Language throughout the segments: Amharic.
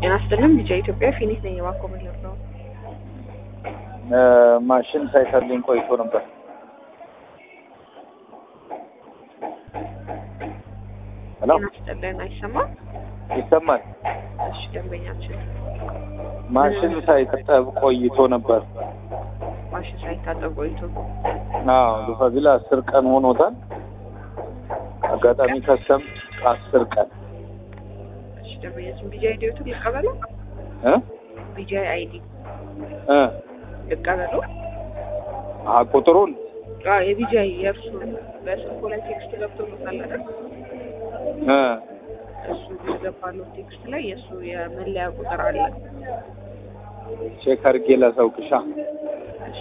ጤና ይስጥልኝ ቢጫ ኢትዮጵያ ፊኒት ነኝ እባክዎ ምን ልርዳዎ? ማሽን ሳይሰልኝ ቆይቶ ነበር። ሄሎ ጤና ይስጥልን አይሰማም? ይሰማል። እሺ ደንበኛችን ማሽን ሳይታጠብ ቆይቶ ነበር። ማሽን ሳይታጠብ ቆይቶ አዎ ሉፋቪላ አስር ቀን ሆኖታል። አጋጣሚ ከሰም አስር ቀን እሺ ደንበኛችን ቢጃ አይዲዎትን ልቀበለው? እ ቢጃ አይዲ እ ልቀበለው? አ ቁጥሩን አዎ የቢጃ የእርሱ በስልኮ ላይ ቴክስት ገብቶሎታል አይደል? እ እሱ የገባለው ቴክስት ላይ የእሱ የመለያ ቁጥር አለ። ቼክ አድርጌ ላሳውቅሻ። እሺ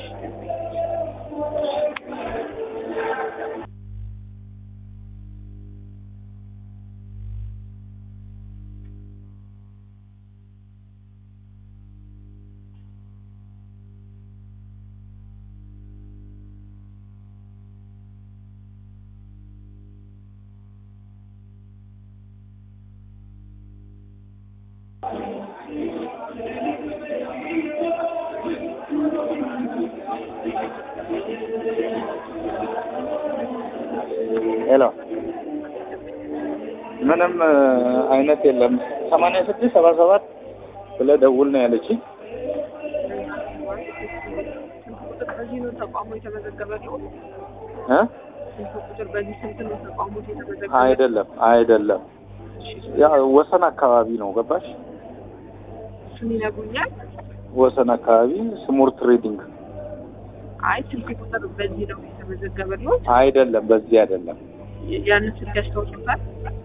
ሄሎ ምንም እ, አይነት የለም። ሰማንያ ስድስት ሰባ ሰባት ብለህ ደውል ነው ያለችኝ። ስልክ ቁጥር በዚህ ነው ተቋሙ የተመዘገበለው? እ ስልክ ቁጥር በዚህ ስንት ነው ተቋሙ የተመዘገበው? አይደለም አይደለም፣ ያ ወሰን አካባቢ ነው ገባሽ? እሱን ይነግሩኛል? ወሰን አካባቢ ስሙር ትሬዲንግ አይ ስልክ ቁጥር በዚህ ነው የተመዘገበለው? አይደለም፣ በዚህ አይደለም። ያንን ስልክ ያስታውሱታል?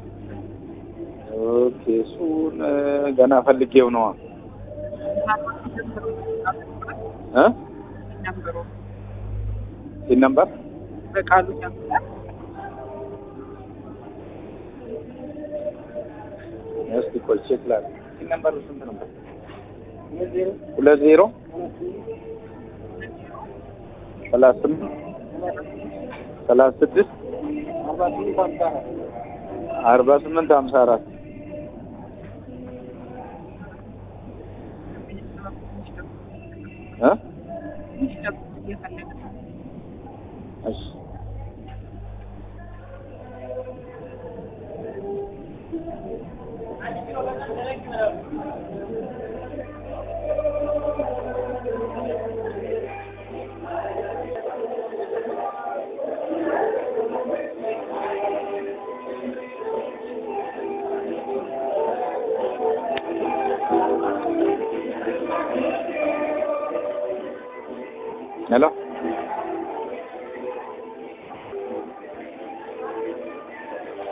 ኦኬ፣ እሱን እ, ገና ፈልጌው ነዋ እ ነምበሩ ሲን ነምበር በቃሉ ያምጣል። እስቲ ቆይ ቼክ ላድርግ። ሲን ነምበሩ ስንት ነበር? ሁለት ዜሮ ሰላሳ ስምንት ሰላሳ ስድስት አርባ ስምንት ሀምሳ አራት እ እየፈለገ ነው። እሺ ሄሎ